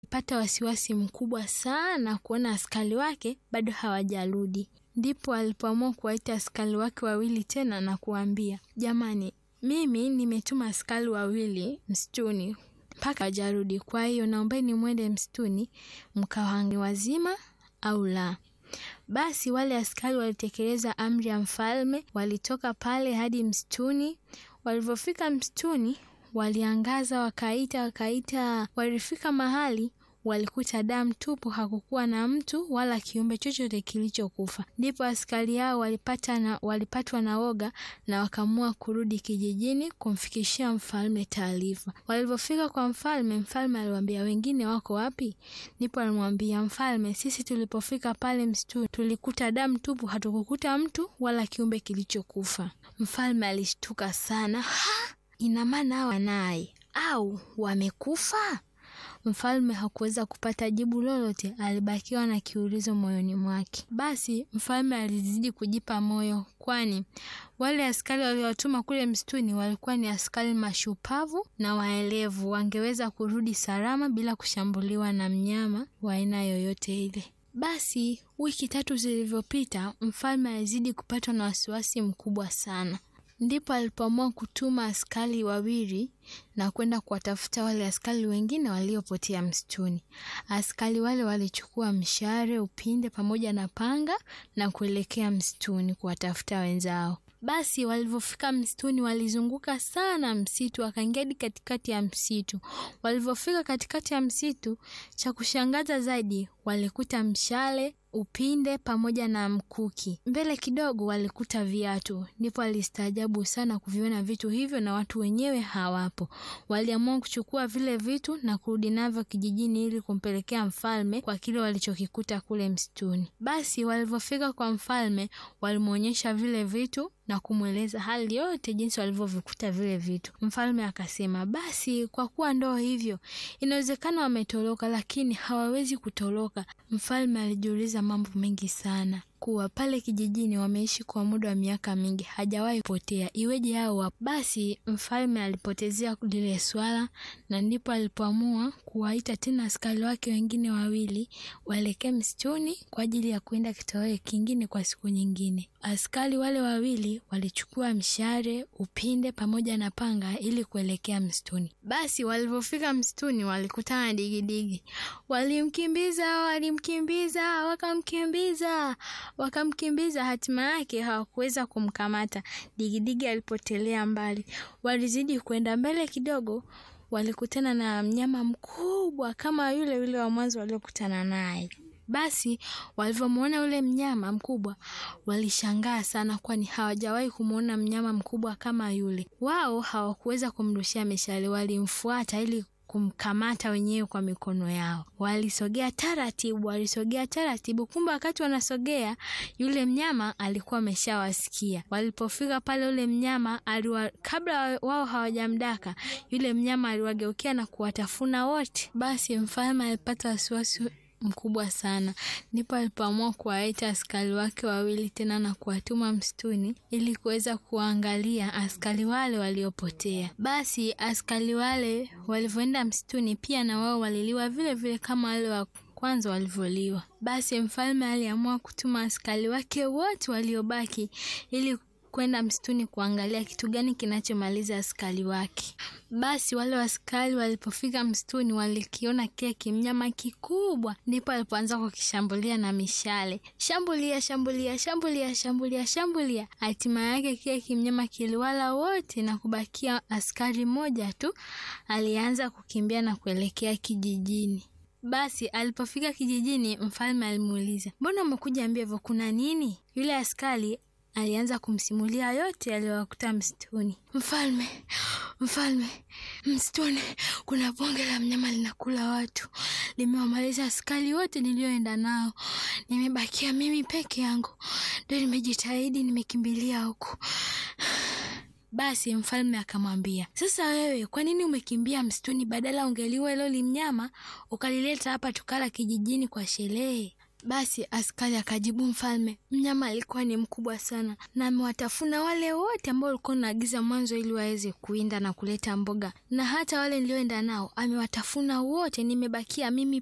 pata wasiwasi mkubwa sana kuona askari wake bado hawajarudi. Ndipo alipoamua kuwaita askari wake wawili tena na kuambia, jamani, mimi nimetuma askari wawili msituni mpaka hawajarudi, kwa hiyo naombeni mwende msituni mkawange wazima au la. Basi wale askari walitekeleza amri ya mfalme, walitoka pale hadi msituni. Walivyofika msituni, waliangaza, wakaita, wakaita. Walifika mahali walikuta damu tupu, hakukuwa na mtu wala kiumbe chochote kilichokufa. Ndipo askari hao walipata na, walipatwa na woga na wakaamua kurudi kijijini kumfikishia mfalme taarifa. Walivyofika kwa mfalme, mfalme aliwaambia wengine wako wapi? Ndipo alimwambia mfalme, sisi tulipofika pale msituni tulikuta damu tupu, hatukukuta mtu wala kiumbe kilichokufa. Mfalme alishtuka sana. Ha, ina maana hawa naye au wamekufa? Mfalme hakuweza kupata jibu lolote, alibakiwa na kiulizo moyoni mwake. Basi mfalme alizidi kujipa moyo, kwani wale askari waliowatuma kule msituni walikuwa ni askari mashupavu na waelevu, wangeweza kurudi salama bila kushambuliwa na mnyama wa aina yoyote ile. Basi wiki tatu zilivyopita, mfalme alizidi kupatwa na wasiwasi mkubwa sana. Ndipo alipoamua kutuma askari wawili na kwenda kuwatafuta wale askari wengine waliopotea msituni. Askari wale walichukua mshale, upinde pamoja na panga na kuelekea msituni kuwatafuta wenzao. Basi walivyofika msituni, walizunguka sana msitu, wakaingia hadi katikati ya msitu. Walivyofika katikati ya msitu, cha kushangaza zaidi, walikuta mshale upinde pamoja na mkuki. Mbele kidogo walikuta viatu, ndipo walistaajabu sana kuviona vitu hivyo na watu wenyewe hawapo. Waliamua kuchukua vile vitu na kurudi navyo kijijini ili kumpelekea mfalme kwa kile walichokikuta kule msituni. Basi walivyofika kwa mfalme, walimwonyesha vile vitu na kumweleza hali yote jinsi walivyovikuta vile vitu. Mfalme akasema, basi kwa kuwa ndoo hivyo, inawezekana wametoroka, lakini hawawezi kutoroka. Mfalme alijiuliza mambo mengi sana kuwa pale kijijini wameishi kwa muda wa miaka mingi, hajawahi potea, iweje hao wapo? Basi mfalme alipotezea lile swala, na ndipo alipoamua kuwaita tena askari wake wengine wawili waelekee msituni kwa ajili ya kuenda kitoweo kingine kwa siku nyingine. Askari wale wawili walichukua mshale, upinde pamoja na panga ili kuelekea msituni. Basi walivyofika msituni walikutana na digidigi. Walimkimbiza, walimkimbiza, wakamkimbiza wakamkimbiza hatima yake hawakuweza kumkamata. Digidigi alipotelea mbali. Walizidi kwenda mbele kidogo, walikutana na mnyama mkubwa kama yule yule wa mwanzo waliokutana naye. Basi walivyomwona yule mnyama mkubwa walishangaa sana, kwani hawajawahi kumwona mnyama mkubwa kama yule. Wao hawakuweza kumrushia mishale, walimfuata ili kumkamata wenyewe kwa mikono yao. Walisogea taratibu, walisogea taratibu. Kumbe wakati wanasogea, yule mnyama alikuwa ameshawasikia. Walipofika pale, yule mnyama aliwa, kabla wao hawajamdaka, yule mnyama aliwageukia na kuwatafuna wote. Basi mfalme alipata wasiwasi mkubwa sana, ndipo alipoamua kuwaita askari wake wawili tena na kuwatuma msituni ili kuweza kuangalia askari wale waliopotea. Basi askari wale walivyoenda msituni, pia na wao waliliwa vile vile kama wale wa kwanza walivyoliwa. Basi mfalme aliamua kutuma askari wake wote waliobaki ili kwenda msituni kuangalia kitu gani kinachomaliza askari wake. Basi wale askari walipofika msituni, walikiona kile kimnyama kikubwa, ndipo alipoanza kukishambulia na mishale. Shambulia, shambulia, shambulia, shambulia, shambulia. Hatima yake kile kimnyama kiliwala wote na kubakia askari mmoja tu alianza kukimbia na kuelekea kijijini. Basi alipofika kijijini, mfalme alimuuliza, mbona umekuja mbio hivyo, kuna nini? Yule askari alianza kumsimulia yote aliyowakuta msituni. Mfalme, mfalme, msituni kuna bonge la mnyama linakula watu, limewamaliza askari wote niliyoenda nao, nimebakia mimi peke yangu, ndio nimejitahidi, nimekimbilia huku. Basi mfalme akamwambia, sasa wewe kwa nini umekimbia msituni? Badala ungeliwa hilo limnyama ukalileta hapa tukala kijijini kwa sherehe. Basi askari akajibu mfalme, mnyama alikuwa ni mkubwa sana na amewatafuna wale wote ambao ulikuwa unaagiza mwanzo ili waweze kuinda na kuleta mboga, na hata wale nilioenda nao amewatafuna wote, nimebakia mimi